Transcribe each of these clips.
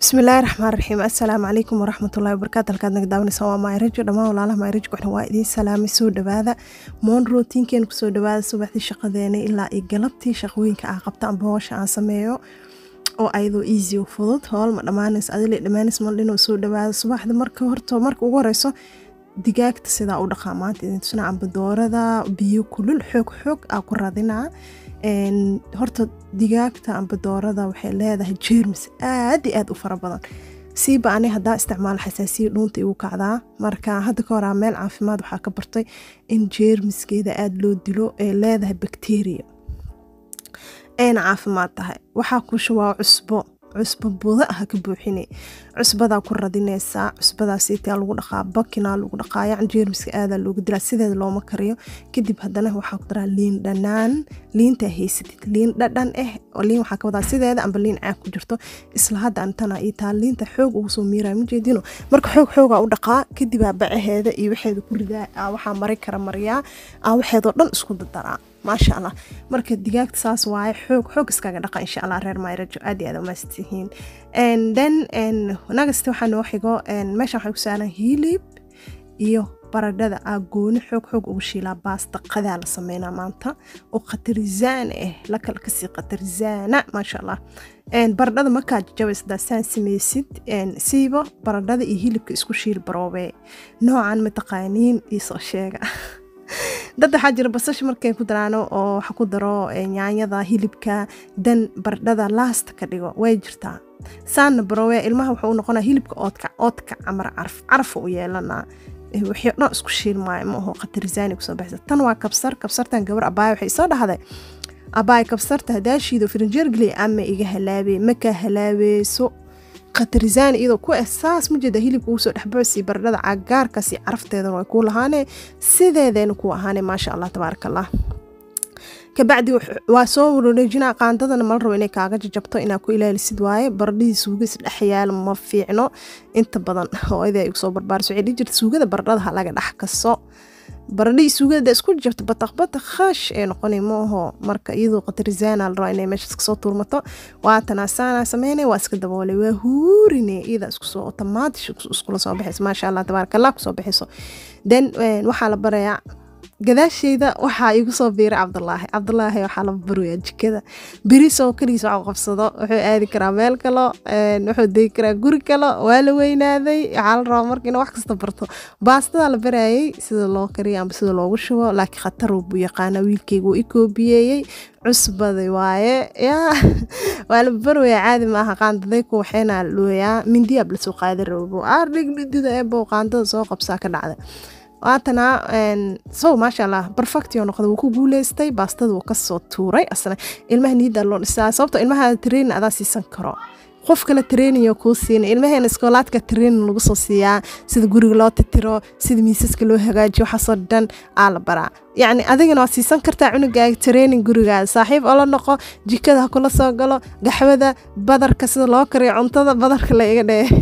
bismillaahi raxmaan raxiim assalaamu calaykum waraxmatullahi wabarakaatu halkaad naga daawanaysa waa maayrajo dhammaan walaalaha maayrajo kuxna waa idiin salaamay soo dhawaada moon rootiinkeena kusoo dhawaada subaxdii shaqadeena ilaa iyo galabtii shaqooyinka aan qabta amba hoosha aan sameeyo oo ayadoo easy oo fudud hool ma dhammaanays adile dhammaanays ma dhinoo soo dhawaada subaxda marka horta marka ugu horeyso digaagta sidaa u dhaqaa maanta idin tusnaa amba doorada biyo kulul xoog xoog aa ku radinaa horta digaagta amba doorada waxay leedahay jeermis aad iyo aad u fara badan siiba ani hadaa isticmaalo xasaasiya dhuunta igu kacdaa marka hadda ka horaa meel caafimaad waxaa ka bartay in jeermiskeeda aada loo dilo ee leedahay bakteriya ayna caafimaad tahay waxaa ku shubaa cusbo cusbo buda ah ka buuxine cusbadaa ku radinaysaa cusbadaasiitaa lagu dhaqaa bakinaa lagu dhaqaa yacan jeermiska aadaa looga dilaa sideeda looma kariyo kadib haddana waxaa ku daraa liin dhanaan liintaa haysatid liin dhadhan ah oo liin waxaa ka wadaa sideeda amba liin caag ku jirto isla hadda antana ii taa liinta xoog ugu soo miiraa ma jeedino marka xoog xoogaa u dhaqaa kadibaa bacaheeda iyo waxeeda ku ridaa aa waxaa mari kara mariyaa aa waxeedoo dhan isku dadaraa maasha allah marka digaagta saas waaye xoog xoog iskaga dhaqa insha allah reer mayrajo aad iyo aad umaasatihiin then nagasta waxaa noo xigo meesha waxay ku saaran hilib iyo baradhada aa gooni xoog xoog ugu shiilaa baasta qadaa la sameynaa maanta oo khatarizaan ah la kala kasii khatarizaana maasha allah baradhada markaa jajabaysadaa saan samaysid siiba baradhada iyo hilibka isku shiil baroobee noocan mataqaaniin iisoo sheega dad waxaa jira basasha markay ku daraano oo waxa ku daro yaanyada hilibka dan bardhada laasta ka dhigo way jirtaa saanna barowe ilmaha wuxuu u noqonaa hilibka oodka oodka camar caraf carafa u yeelanaa wixii dhan isku shiilmaayo ma aho khatarizaani kusoo baxsa tan waa kabsar kabsartan gabar abaaya waxay soo dhahday abaay kabsarta hadaashiido firinjeergeliy ama iga halaabee makaa halaabeeso khatarizaan iyadoo ku ah saas ma jeeda hilibka ugu soo dhexboosii baradhada cagaarkaasi carafteedana way kuu lahaanee sideedayna ku ahaanee maasha allah tabaaraka allah kabacdi waa soo wareejinaa qaandadana mala rabo inay kaaga jajabto inaa ku ilaalisid waaye baradhadii suuga isdhex yaalo ma fiicno inta badan hooyada igu soo barbaariso waxay dhihi jirta suugada baradhada ha laga dhex kaso baradhadii suugada isku jabto bataq bataq khaash ee noqonay maaho marka iyadoo qatarizaana la rabaa inay meeshaas kasoo tuurmato waatana saana sameynay waa iska daboolay waa huurine iyada isku soo otomaatish iskula soo baxayso maasha allah tabaaraka allah kusoo baxayso then waxaa la barayaa gadaasheyda waxaa igu soo biiray cabdulaahi cabdulaahi waxaa la baroyaa jikada berisoo keligiis wax qabsado wuxuu aadi karaa meel kalo wuxuu degi karaa guri kalo waa la weynaaday waxaa la rabaa marka inuu wax kasta barto baastadaa la barayay sida loo kariyo amba sida loogu shubo laakiin khatar buu yaqaanaa wiilkeyga uu i koobiyeeyey cusbaday waaye yaa waa la barwayaa caadi maaha qaandaday ku waxayna looyaa mindiyaab lasoo qaada rabo aardhig midida eebow qaandada soo qabsaa ka dhacda waatana sow maasha allah barfectio noqda wuu ku guuleystay baastada wuu kasoo tuuray asna ilmaha niida loo dhisaa sababto ilmaha training adaa siisan karo qof kale trainingo kuu siina ilmaheena iskoolaadka training lagu soo siiyaa sida guriga loo titiro sida miisaska loo hagaajiyo waxaasoo dhan aa la baraa yacni adigana waad siisan kartaa cunugaaga training gurigaada saaxiib oo la noqo jikada ha kula soo galo gaxwada badarka sida loo kariyo cuntada badarka la iga dhee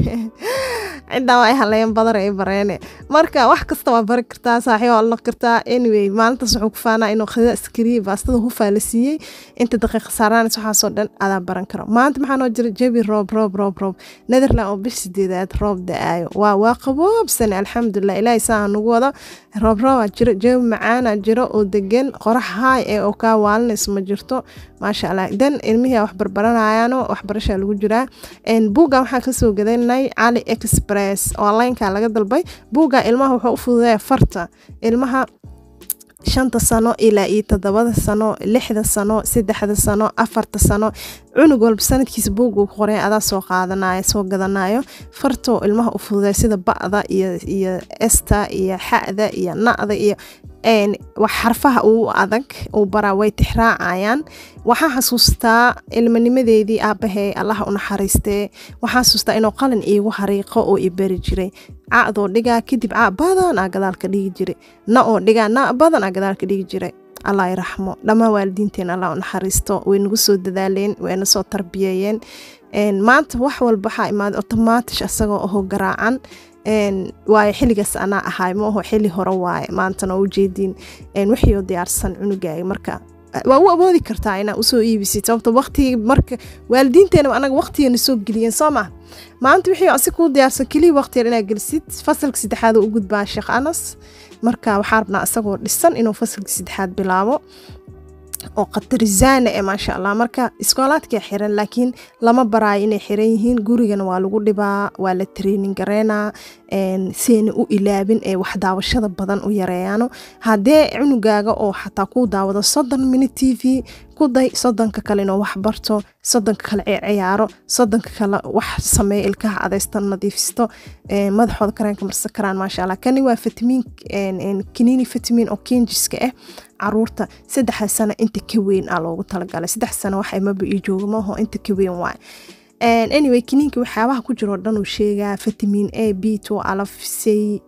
ciddaa waa ay haleeyeen badar ay bareene marka wax kasta waa bari kartaa saaxiib waa la noqon kartaa anyway maalintaas wuxuu ku faanaa inuu khadada askariye baastada hufaa la siiyey inta daqiiqa saaraanis waxaasoo dhan adaa baran karo maanta maxaa noo jira jabi roob roob roob roob netherland oo bish sideedaad roob da-aayo waa waa qaboobsane alxamdulilah ilaahay saa nagu wado roob roobaa jiro jabi macaana jiro oo degan qorax haay ee oo kaa waalinayso ma jirto maasha allah dan ilmihii wax barbaranayaano waxbarashaa lagu jiraa buuggan waxaan kasoo gadanay cali express onlineka laga dalbay buuggan ilmaha wuxuu u fududeeya farta ilmaha shanta sano ilaa iyo toddobada sano lixda sano saddexda sano afarta sano cunug walba sanadkiisa buuguu ku qoray adaa soo qaadanayo soo gadanayo fartoo ilmaha u fududeeya sida ba'da iyo esta iyo xa'da iyo na'da iyo wax xarfaha uu adag uu baraa way tixraacayaan waxaan xasuustaa ilmanimadeedii aabahey allaha u naxariistee waxaan xasuustaa inuu qalin iigu hariiqo oo i bari jiray ca'doo dhigaa kadib ca badan aa gadaalka dhigi jiray na oo dhigaa na badan aa gadaalka dhigi jiray allah i raxmo dhammaan waalidiinteen allah u naxariisto way nagu soo dadaaleen wayna soo tarbiyeeyeen maanta wax walba waxaa imaaday otomaatish asagoo aho garaacan waayo xilligaas anaa ahaay maaho xili hore waaye maantana oo ujeediin wixiioo diyaarsan cunugaaga marka waa u awoodi kartaa inaa usoo iibisid sababto waqtigi marka waalidiinteena anaga waqtigana soo geliyeen soo ma maanta wixii asi kuu diyaarsan keliya waqti yar inaad gelisid fasalka saddexaad u gudbaa sheekh anas marka waxaa rabnaa isagoo dhisan inuu fasalka saddexaad bilaabo oo qatarizaana e maasha allah marka iskoolaadkaa xiran laakiin lama baraayo inay xiran yihiin gurigana waa lagu dhibaa waa la training gareynaa siayna u ilaabin ee wax daawashada badan u yareeyaano haddee cunugaaga oo xataa kuu daawado soddon minute t v ku day soddonka kale inuu wax barto soddonka kale ciyaaro soddonka kale wax sameeya ilkaha adaysta nadiifisto madaxooda kareenka marsan karaan maasha allah kani waa fatimiin kaniini fatimiin oo kenjiska ah caruurta saddexa sano inta ka weyn aa loogu talagalay saddex sano wax maba ii jooga maaho inta ka weyn waay anyway kiniinka waxyaabaha ku jiro dhan uu sheegaa fatimiin a b two alaf c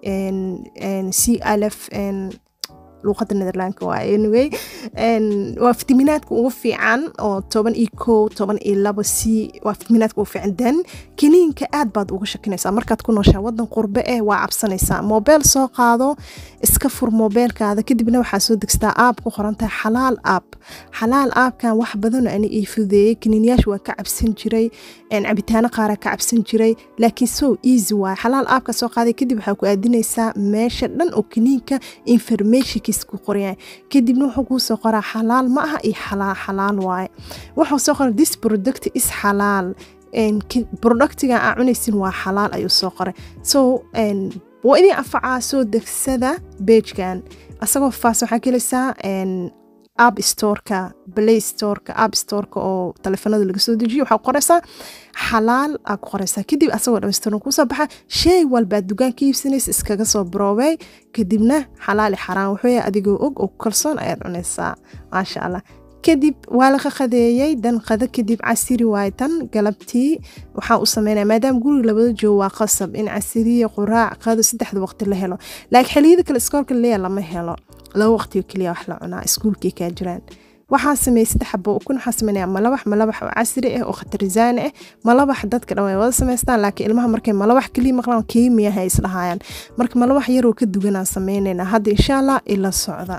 c alaf luuqada netherlandka waay anyway waa fitaminaadka ugu fiican oo toban iyo kow toban iyo labo c waa fitaminaadka ugu fiican dan kiniinka aad baad uga shakinaysaa markaad ku nooshaa wadan qurbe eh waa cabsanaysaa mobeel soo qaado iska fur mobeelkaada kadibna waxaa soo degstaa aab ku qorantahay xalaal aab xalaal aabkan wax badan ani ii fudeeyey kiniinyaasha waa ka cabsan jiray cabitaano qaaraa ka cabsan jiray laakiin so easy waay xalaal aabka soo qaaday kadib waxaa ku aadinaysaa meesha dhan oo kiniinka information ku qoryahay kadibna wuxuu kuu soo qoraa xalaal ma aha iyo xalaal xalaal waaye wuxuu soo qoray this product is xalaal productiga aa cunaysin waa xalaal ayuu soo qoray so waa idin anfacaa soo degsada beejkan asagoo faas waxaa kelaysaa app storeka play storeka app storeka oo taleefanada laga soo dejiyo waxaa qoraysaa xalaal aa ku qoraysaa kadib asagoo dhamaystiran kusoo baxa shay walbaad dugaan ka iibsanaysa iskaga soo baroobey kadibna xalaali xaraan wuxuu yahay adigoo og oo kalsoon ayaad cunaysaa maasha allah kadib waa laga qadeeyey dan qado kadib casiri waay tan galabtii waxaa u sameynaya maadaama guriga labada joogo waa qasab in casiriya quraac qado saddexda waqti la helo laakiin xiliyada kale iskoolka leeya lama helo laba waqtigo keliya wax la cunaa iskuulkay kaa jiraan waxaa sameeyey saddex xabo ukun waxaa sameynaya malabax malabax oo casri ah oo khatarizaani ah malabax dadka dhan way wada samaystaan laakiin ilmaha markay malabax keliya maqlaan kiimiyaha isdhahayaan marka malabax yaroo ka duganaan sameynaynaa hadda insha allah ila socda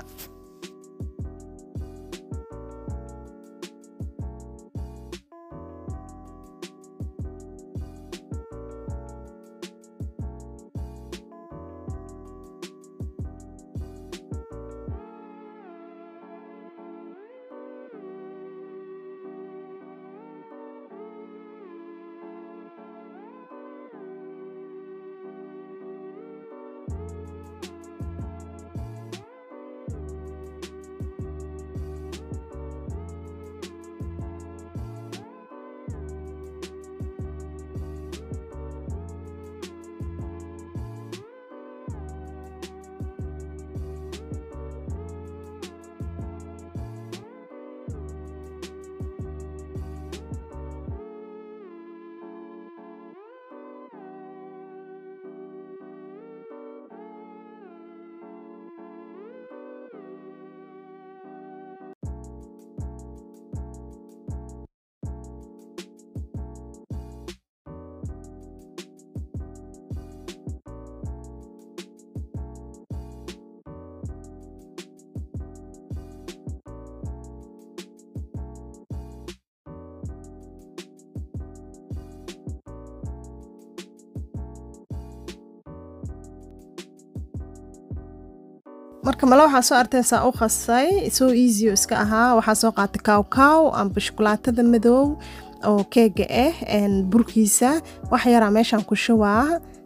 marka male waxaa soo artaysaa u khasay soo easy oo iska ahaa waxaa soo qaatay kaw kaw amba shukulaatada madow oo keega ah burkiisa wax yaraa meeshaan ku shubaa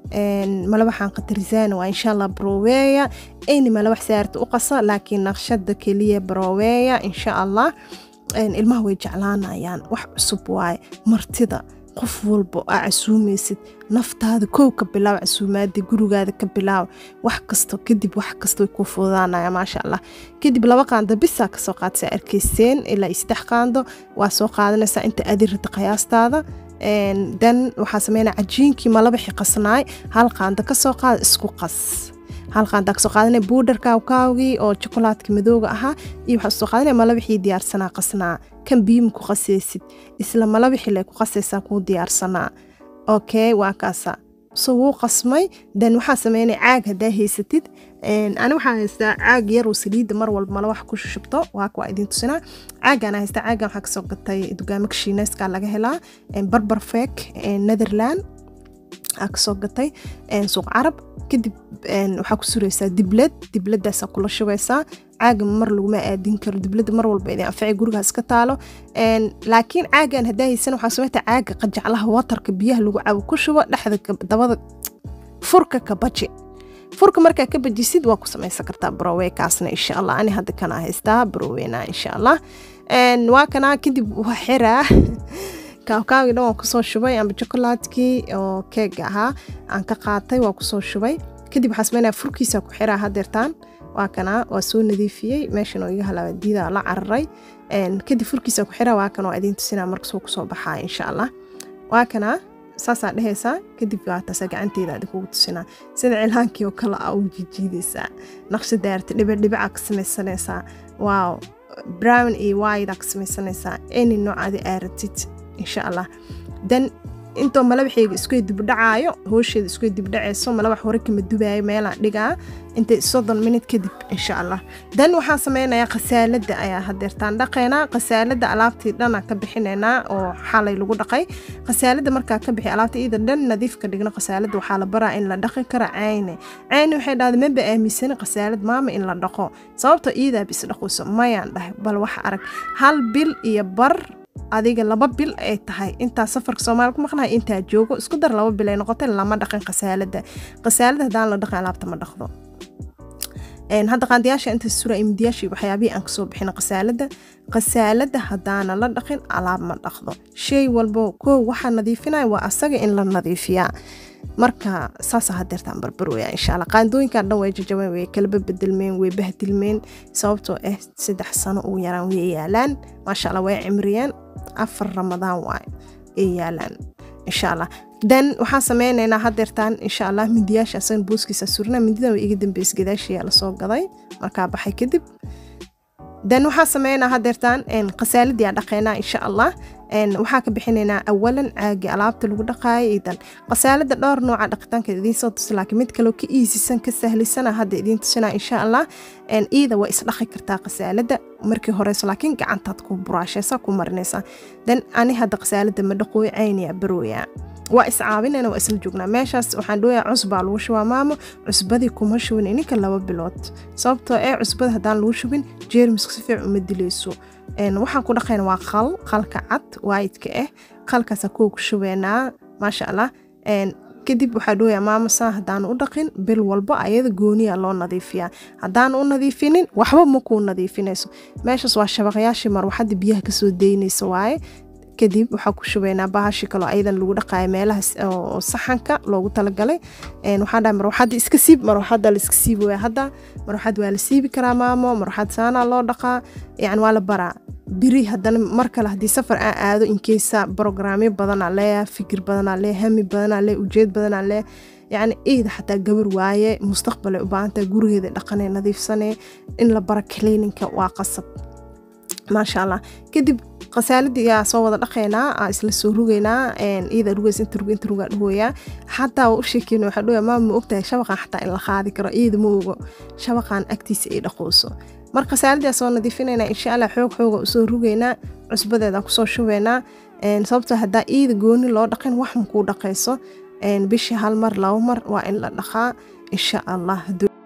male waxaan qatarisaan waa insha allah broweya ayni male wax saarta u qasa laakiin naqshada keliya broweya insha allah ilmaha way jeclaanayaan wax cusub waaye martida qof walba aa casuumaysid naftaada kow ka bilaaw casuumaada gurigaada ka bilaaw wax kasto kadib wax kasto way kuu fududaanaya maasha allah kadib laba qaando bisaa kasoo qaadasa arkayseen ilaa iyo saddex qaando waa soo qaadanaysaa inta adirata qiyaastaada dan waxaa sameynaya cajiinkii malabaxi qasnaay hal qaando kasoo qaada isku qas hal qaandaa kasoo qaadanaya buudhar kaawkaawgii oo jokolaadka madooga ahaa iyo waxaa soo qaadanaya malabaxii diyaarsanaa qasnaa kan biyima ku qasaysid isla malabixi le ku qasaysaa kuu diyaarsanaa okay waa kaasa so wuu qasmay then waxaa sameynay caag haddaa haysatid ani waxaa haystaa caag yar oo saliidda mar walba mala wax ku shubto waa kuwa idin tusinaa caagaana haystaa caagan waxaa kasoo gatay dugaamaka shiineyska laga helaa barbar feek netherland aa kasoo gatay suuq carab kadib waxaa ku suraysaa diblad dibladaasaa kula shubaysaa caaga mar laguma aadin karo diblada mar walba idin anfacay gurigaas ka taalo laakiin caagan haddaa haysan waxaa sameyta caaga qajaclaha watarka biyaha lagu cabo ku shubo dhexda dabada furka ka baji furka markaa ka bajisid waa ku samaysan kartaa broweykaasna insha allah ani hadda kana haystaa broweyna insha allah waa kanaa kadib waa xiraa kaawkaawii dhan waan kusoo shubay amba chokolaadkii oo keega ahaa aan ka qaatay waa kusoo shubay kadib waxaa sameynaya furkiisa ku xiraa hadeertaan waa kanaa waa soo nadiifiyey meeshan oo iga halaaba diida la cararay kadib furkiisa ku xiraa waa kan waa idiin tusinaa markasoo kusoo baxaa insha allah waa kanaa saasaa dhehaysaa kadib waa taasa gacanteeda adi kugu tusinaa sida cilhaankii oo kale a u jijiidaysaa naqsha daarta dhibicdhibicaa ka samaysanaysaa waaw brown iyo wide aa ka samaysanaysaa any noocaadi aaratid insha allah dan intoo malabaxeyga isku dibdhacaayo hoosheeda isku dibdhacayso malabax hore kama dubaayo meelaan dhigaa intay soddon minut kadib insha allah dan waxaan sameynayaa khasaalada ayaa hadeertaan dhaqaynaa khasaalada alaabtii dhana ka bixinaynaa oo xalay lagu dhaqay khasaalada markaa ka bixi alaabta iyada dhan nadiif ka dhigno khasaalada waxaa la baraa in la dhaqi karo cayne cayne waxay dhahday maba aaminsani khasaalad maama in la dhaqo sababtoo iidaa bis dhaqayso mayaan dhahay bal wax arag hal bil iyo bar adiga laba bil ay tahay intaa safarka soomaaliya ku maqnahay intaa joogo isku dar laba bil ay noqotay lama dhaqin khasaalada khasaalada haddaan la dhaqin alaabta ma dhaqdo hadda qaandiyaasha inta sura imidiyaashii waxyaabihii aan kasoo bixina khasaalada khasaalada haddaana la dhaqin alaab ma dhaqdo shay walbo koo waxaa nadiifinaya waa asaga in la nadiifiyaa marka saasa hadeertaan barbarwaya insha alla qaandooyinkan dhan way jajabeen way kalaba bedelmeen way bahdilmeen sababtoo ah saddex sano ugu yaraan way yaalaan maasha alla way cimriyeen afar ramadaan waay ay yaalaan insha allah dan waxaan sameynaynaa hadeertaan insha allah midiyaasha asagan booskiisa surina mididan way iga dambeys gadaashiyaa lasoo gaday markaa baxay kadib dan waxaan sameynaa hadeertaan khasaaladiyaa dhaqeynaa insha allah waxaa ka bixinaynaa awalan caagi alaabta lagu dhaqaayo idan khasaalada dhowr nooca dhaqitaanka idiin soo tusi laakiin mid kaloo ka iisisan ka sahlisana hadda idiin tusinaa insha allah iida waa isdhaqi kartaa khasaalada markii horeyso laakiin gacantaad ku buraashaysa ku marinaysa dan ani hadda khasaalada ma dhaqooyo cayniya barooyaa waa iscaabinayna waa isla joognaa meeshaas waxaan dhooyaa cusbaa lagu shubaa maamo cusbadii kuma shubin ininka laba bilood sababtoo ee cusbada haddaan lagu shubin jeermiska si fiican uma dilayso waxaan ku dhaqayna waa qal qalka cad waayidka ah qalkaasa kuwa ku shubeynaa maasha allah kadib waxaa dhooyaa maamo saa haddaanu u dhaqin bil walbo ayada gooniya loo nadiifiyaa haddaanu u nadiifinin waxba ma kuu nadiifinayso meeshaas waa shabaqyaashii marwaxadda biyaha kasoo daynaysa waaye kadib waxaa ku shubaynaa bahashi kaloo ayadan lagu dhaqaayo meelaha oo saxanka loogu talagalay waxaa dhahay marwaxadda iska siib marwaxadda la iska siibi waya hadda marwaxad waa la siibi karaa maamo marwaxad saanaa loo dhaqaa yani waa la baraa biri haddana mar kale haddii safar aan aado inkeysa brograamyo badanaa leeya fikir badanaa lee hami badanaa lee ujeed badanaa lee yacni iida xataa gabar waaye mustaqbalay u baahantahay gurigeeda dhaqanee nadiifsanee in la bara cleaninka waa qasab maasha allah kadib khasaaladii yaa soo wada dhaqaynaa aa isla soo rugaynaa iyada rugays inta rug inta rugaa dhahooyaa xataa waa u sheekeyna waxaa dhahooyaa maama ma ogtahay shabaqan xataa in la qaadi karo iyada ma ogo shabaqan agtiisa ay dhaqooso mar khasaaladii aa soo nadiifinaynaa insha allah xoog xooga usoo rugaynaa cusbadeeda kusoo shubaynaa sababtoo haddaa iyada gooni loo dhaqin wax makuu dhaqayso bishii hal mar laba mar waa in la dhaqaa insha allah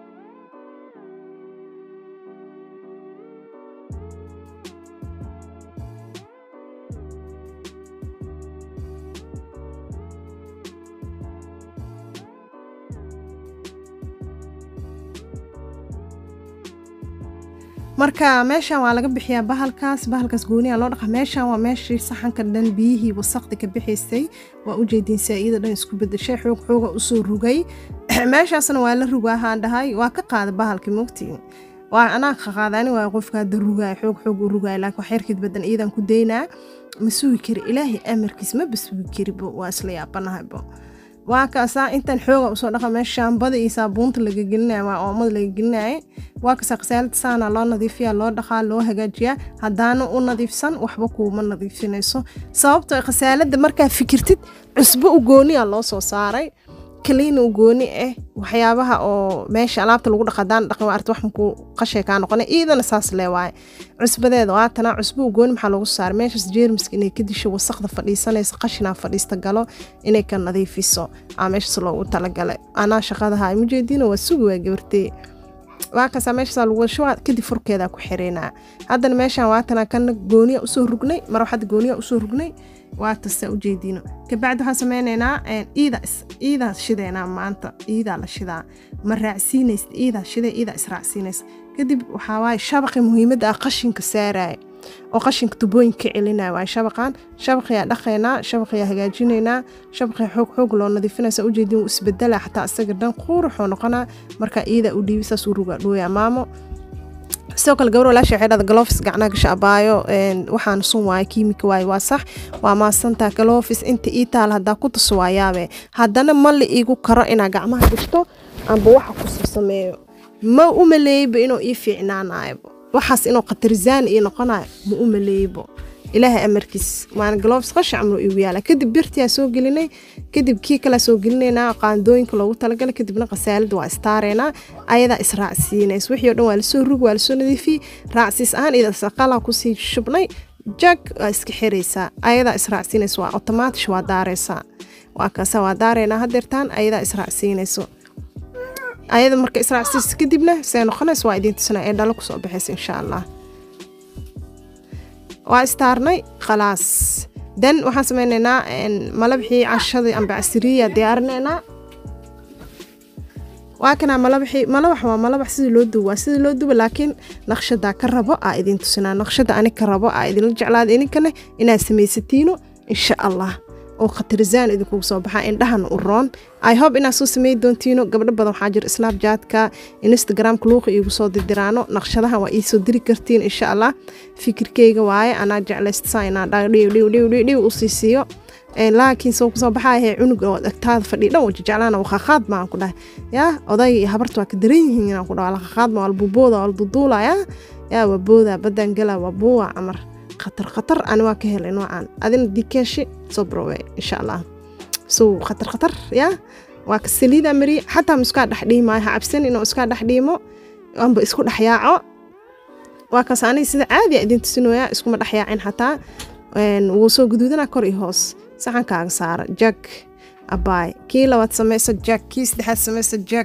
marka meeshan waa laga bixiyaa bahalkaas bahalkaas gooniya loo dhaqa meeshan waa meeshii saxanka dhan biyihii wasaqdi ka bixaysay waa u jeediin saa'ida dhan isku bedeshay xoog xooga usoo rugay meeshaasna waa la rugaahaan dhahay waa ka qaada bahalkii mogtiin waa anaa ka qaadani waa qofka hadda rugaay xoog xoog u rugaay laakiin wax yarkeed badan iidan ku daynaa ma sugi kari ilaahay amarkiis maba sugi karibo waa isla yaabanahaybo waa kaasaa intan xooga usoo dhaqa meesha shaambada iyo saabuunta laga gelinaya waa oomada laga gelinaya waa kasaa khasaalada saana loo nadiifiyaa loo dhaqaa loo hagaajiyaa haddaana u nadiifsan waxba kuuma nadiifinayso sababtoo khasaalada markaa fikirtid cusbo u gooniya loo soo saaray kaliin u gooni ah waxyaabaha oo meesha alaabta lagu dhaqadaan dhaqan waa arta wax makuu qashay kaa noqona iidana saas lee waaye cusbadeeda waatana cusbo u gooni maxaa loogu saaray meeshaas jeermiska inay ka disho wasaqda fadhiisanaysa qashinaa fadhiista galo inay ka nadiifiso aa meeshaas loogu talagalay anaa shaqadaha mujeediina waa sugi waa gabartee waa kasaa meeshaas lagu shubaa kadib furkeeda ku xireynaa haddana meeshaan waatana kana gooniya usoo rugnay mar waxaad gooniya usoo rugnay waa tasta ujeediino kabacdi waxaan sameynaynaa iida iidaa shideynaa maanta iidaa la shidaa ma raacsiinaysa iidaa shidee iidaa israacsiinaysa kadib waxaa waaye shabaqi muhiimadda ah qashinka saaraya oo qashinka tubooyinka celinaya waaye shabaqan shabaqiyaa dhaqaynaa shabaqiyaa hagaajinaynaa shabaqiyaa xoog xoog loo nadiifinaysa ujeedin wuu isbedela xataa isaga dhan quuruxoo noqonaa marka iidaa u dhiibi saas uu ruga dhooyaa maamo sidoo kale gabar walaasha waxay dhahda galofis gacnaha gasha abaayo waxaan sun waaye kiimika waaye waa sax waa maasantaa galofis inta ii taal haddaa ku tuso waa yaabe haddana ma la iigu karo inaa gacmaha gashto amba waxa kusoo sameeyo ma u maleeybo inuu ii fiicnaanaaybo waxaas inuu khatarisaan ii noqonayo ma u maleeybo ilaahay amarkiis waana galofis qashi camlo igu yaala kadib birtiyaa soo gelinay kadib kii kalea soo gelinaynaa qaandooyinka loogu talagalay kadibna qasaalada waa istaareynaa ayadaa israacsiinays wixii o dhan waa lasoo rug waa lasoo nadiifiyey raacsiis ahaan ida saqalaa kusii shubnay jag waa iska xiraysaa ayadaa israacsiinaysa waa otomaatish waa daaraysaa waa kaasa waa daareynaa hadeertaan ayadaa israacsiinayso ayada marka israacsiis kadibna see noqonaysa waa idiin tusina ee dhalo kusoo baxaysa insha allah waa istaarnay khalaas dan waxaan sameynaynaa malabxii cashadii amba casiriya diyaarinaynaa waa kanaa malabaxii malabax waa malabax sidii loo duba waa sidii loo duba laakiin naqshadaa ka rabo aa idin tusinaa naqshada ani ka rabo aa idinla jeclaada idinkana inaad samaysatiino insha allah oo khatarisaan idinkugu soo baxaa indhahan u roon i hope inaad soo samey doontiino gabdho badan waxaa jira snapjatka instagramka luuqa iigu soo didiraano naqshadahan waa iisoo diri kartiin insha allah fikirkeyga waaye anaa jeclaysta inaa dhiw u sii siiyo laakiin soo kusoo baxaahe cunug oo agtaada fadhiya dhan wajeclaana wakhaaqaad maan ku dhahay yaa oday iyo habarta waa ka daran yihiin inaan ku dhaha lakhaaqaad ma walbubooda walduduulaya yaa waa booda badan gala waa buuwa camar khatar khatar ani waa ka helay noocan adina dikeeshi soo barowe insha allah so khatar khatar yaa waa ka saliida mariye xataa ma iskaa dhex dhiimaayo ha cabsan inuu iskaa dhex dhiimo amba isku dhex yaaco waa kaas aniga sida caadiya idin tusinooyaa iskuma dhex yaacin xataa wuu soo guduudana kor iyo hoos saxankaaga saara jag abaay kii labaad samaysa jag kii saddexaad samaysa jag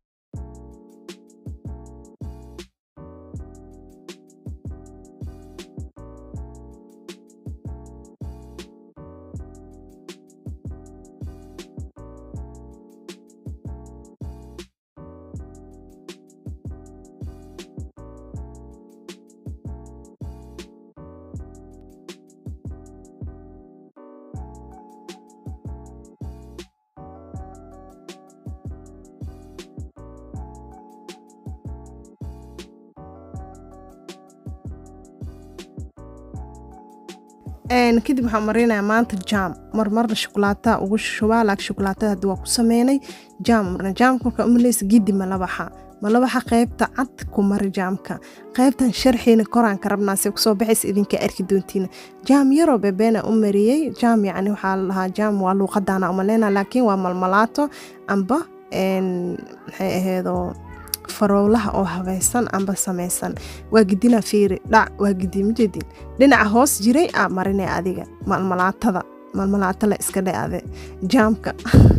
kadib waxaan marinayaa maanta jaam marmarna shukulaataa ugu shubaa laakiin shukulaatada hadda waa ku sameynay jaam marna jaamka markaa umalaysa gidi malabaxa malabaxa qaybta cad ku mari jaamka qaybtan sharxiina koraan ka rabnaa se kusoo baxaysa idinka arki doontiina jaam yaroo bebeena u mariyey jaam yacni waxaa la lahaa jaam waa luuqadaana umaleyna laakiin waa malmalaato amba maxay aheedoo farowlaha oo habaysan amba samaysan waa gidina fiiri dhac waa gidi majeedin dhinaca hoos jiray aa marinay adiga malmalaatada malmalaato la iska dhe ade jaamka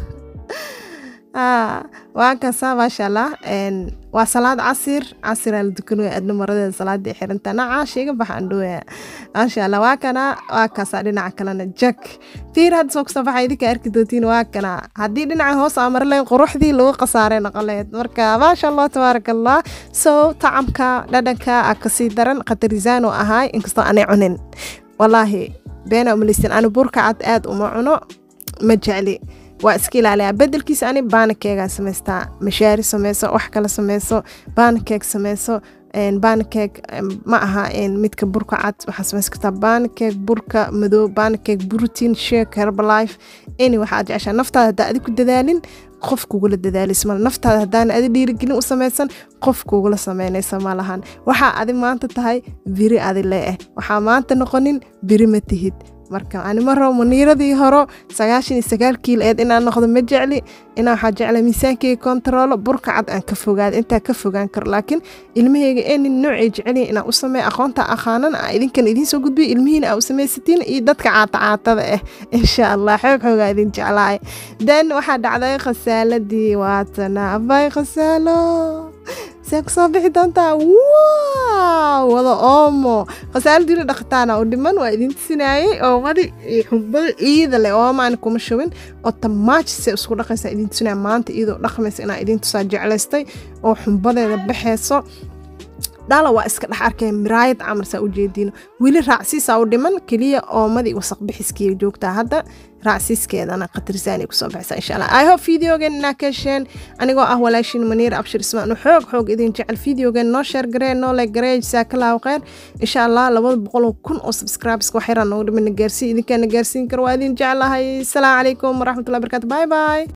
waa kasaa maasha allah waa salaad casir casiraa la dukanaya adna maradeeda salaadii xiranta nacaasha iga baxa andhooya maasha allah waa kana waa kasaa dhinaca kalena jak fiir hadda soo kusoo baxa idinka arki doontiin waa kana haddii dhinaca hoos aa marleen quruxdii lagu khasaaray noqoleed marka maasha allah tabaaraka allah so tacamka dhadhanka a kasii daran khatarisaan oo ahaay inkastoo aanay cunin wallaahi beena umalaysin ani burka cad aad uma cuno ma jecli waa iska ilaaliyaa bedelkiisa ani baanakeegaa samaystaa mashaari sameyso wax kale sameyso baanakeeg sameyso baanakeeg ma aha midka burka cad waxaa sameys kartaa baanakeeg burka madow baanakeeg brotein shake herbalife any waxaad jeceshaa naftaada haddaa adi ku dadaalin qof kugula dadaalis male naftaada haddaana adi dhiirigelin u samaysan qof kugula sameynaysa ma lahan waxaa adi maanta tahay biri adi lee ah waxaa maanta noqonin biri ma tihid marka anima rabo maniiradii horo sagaashan iyo sagaal kiil eed inaan noqdo ma jecli inaa waxaa jecla miisaankeyga kontaroolo burka cad aan ka fogaado intaa ka fogaan karo laakiin ilmaheyga ee nin noocay jecelyihin inaan u sameeya aqoonta aqaanan a idinkan idiin soo gudbiyo ilmihiina aa u samaysatiin iyo dadka caata caatada ah insha allah xoog xoogaa idin jeclaay then waxaa dhacday khasaaladii waatana abay khasaalo see kusoo bixi doontaa wow wada oomo khasaaladiina dhaqtaana u dhiman waa idin tusinayay oomadi xumbada ciida leh oomaan kuma shubin oo tamaaji se isku dhaqaysaa idin tusinaya maanta iyadoo dhaqmaysa inaa idin tusaa jeclaystay oo xumbadeeda baxayso dhala waa iska dhex arkaya miraayad camarsaa ujeediino weli raacsiisaa u dhiman keliya oomadii wasaq bixiskiiya joogtaa hadda raacsiiskeedana khatarsaanay kusoo baxaysaa insha allah i hope videogan inaa ka hesheen anigoo ah walaashin maniir abshir ismaan xoog xoog idin jecel videogan noo sheer garee noo like garee jasaakallaahu kheyr insha allah labada boqol kun oo subscribes wax yaraan noogu dhiman na gaarsiin idinkaa na gaarsiin karo waa idin jeclahay asalaamu calaykum waraxmatullahi barakaatu bye bye